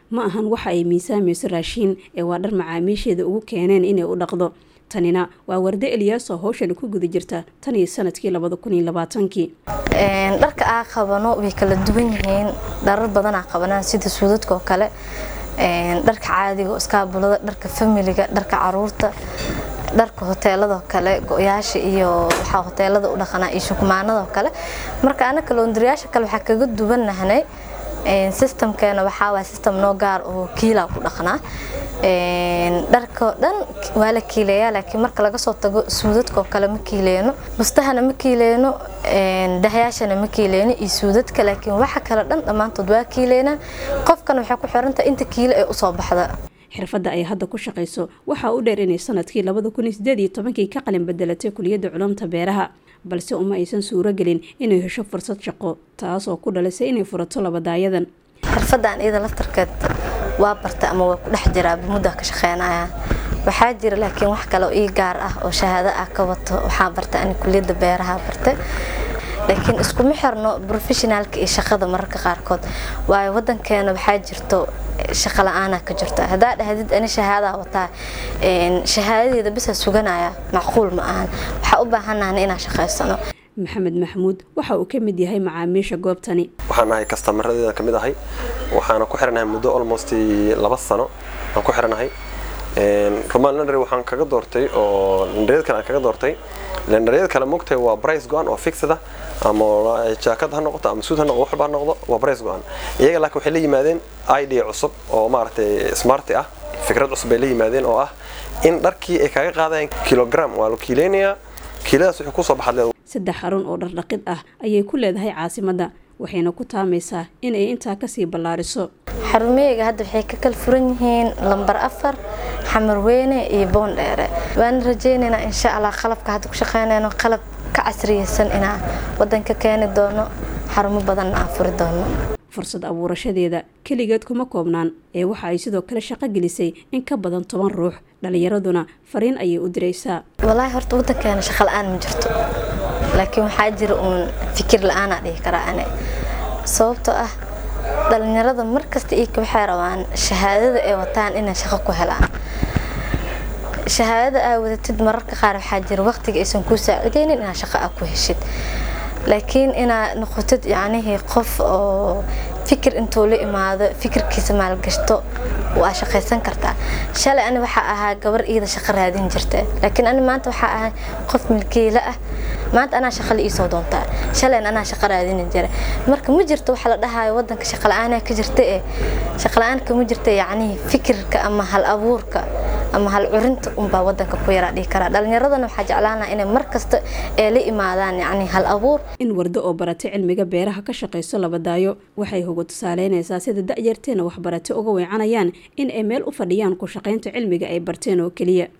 ma ahan waxa ay miisaamayso raashiin ee waa dhar macaamiisheeda ugu keeneen inay u dhaqdo tanina waa warde eliyaaso howshan ku guda jirta tan iyo sanadkii labada kun iyo labaatankii dharka aa qabano way kala duwan yihiin dharar badanaa qabanaan sida suudadka oo kale dharka caadiga iskaabulada dharka familiga dharka caruurta dharka hoteeladoo kale go-yaasha iyo waxaa hoteelada u dhaqanaa iyo shukumaanadoo kale marka anaka loondariyaasha kale waxaa kaga duwanahnay systemkeena waxaa waay system noo gaar oo kiilaa ku dhaqnaa dharkao dhan waa la kiileeyaa laakiin marka laga soo tago suudadkaoo kale ma kiileyno bustahana ma kiileyno dahyaashana ma kiileyno iyo suudadka laakiin waxa kale dhan dhammaantood waa kiileynaa qofkana waxay ku xirantahay inta kiilo ee usoo baxda xirfadda ay hadda ku shaqayso waxaa u dheer inay sanadkii labada kun iyo sideed iyo tobankii ka qalin bedelatay kuliyadda culumta beeraha balse uma aysan suuro gelin inay hesho fursad shaqo taasoo ku dhalisay inay furato labadaayadan xirfaddan iyada laftarkeed waa barta ama waa ku dhex jiraa muddaa ka shaqeynaya waxaa jira laakiin wax kale oo ii gaar ah oo shahaado ah ka wato waxaa barta ani kuliyadda beeraha bartay laakiin iskuma xirno professionaalka iyo shaqada mararka qaarkood waayo wadankeena waxaa jirto shaqo la-aanaa ka jirta haddaa dhahdid ani shahaadaa wataa shahaadadeeda bisa suganaya macquul ma ahan waxaa u baahanaana inaan shaqaysano maxamed maxamuud waxa uu ka mid yahay macaamiisha goobtani waxaan ahay kastamaradeeda ka mid ahay waxaana ku xiranahay muddo almost laba sano aan ku xiranahay roman lendary waxaan kaga doortay oo lendaryad kale aan kaga doortay lendaryad kale mogtahay waa brice go-an oo fixed ah ama jaakad ha noqoto ama suud ha noqdo waxba ha noqdo waa brice go-an iyaga laakiin waxay la yimaadeen idea cusub oo maaragtay smarti ah fikrad cusub bay la yimaadeen oo ah in dharkii ay kaga qaadayaan kilogram waa la kiileynayaa kiiladaas wuxuu kusoo baxad saddex xarun oo dhardhaqid ah ayay ku leedahay caasimadda waxayna ku taamaysaa in ay intaa kasii ballaariso xarumeyga hadda waxay ka kala furan yihiin lambar afar xamarweyne iyo boondheere waana rajeynaynaa insha allah qalabka hadda ku shaqeynayno qalab ka casriyeysan inaan wadanka keeni doono xarumo badanna aan furi doono fursad abuurashadeeda keligeed kuma koobnaan ee waxa ay sidoo kale shaqo gelisay in ka badan toban ruux dhallinyaraduna fariin ayay u diraysaa walaahi horta wadankeena shaqo la-aan ma jirto laakiin waxaa jira uun fikir la-aanaa dhihi karaa ane sababtoo ah dhalinyarada markasta iika waxay rabaan shahaadada ay wataan inay shaqo ku helaan shahaadada aa wadatid mararka qaar waxaa jira waqtiga aysan kuu saacideynin inaad shaqo aa ku heshid laakiin inaad noqotid yacnihii qof oo fikir intuu la imaado fikirkiisa maalgashto waa shaqaysan kartaa shalay ani waxaa ahaa gabar iida shaqo raadin jirta laakiin ani maanta waxaa ahay qof milkiila ah maanta anaa shaqa la iisoo doontaa shalayna anaa shaqo raadini jira marka ma jirto waxa la dhahayo wadanka shaqa la-aanaa ka jirta ee shaqa la-aanka ma jirta yacnihii fikirka ama hal abuurka ama hal curinta unbaa wadanka ku yaraa dhihi karaa dhalinyaradana waxaa jeclaanaa inay mar kasta ee la imaadaan yacni hal abuur in wardo oo baratay cilmiga beeraha ka shaqayso labadaayo waxay hoga tusaaleynaysaa sida da-yarteena waxbarate uga weecanayaan in ay meel u fadhiyaan ku shaqaynta cilmiga ay barteen oo keliya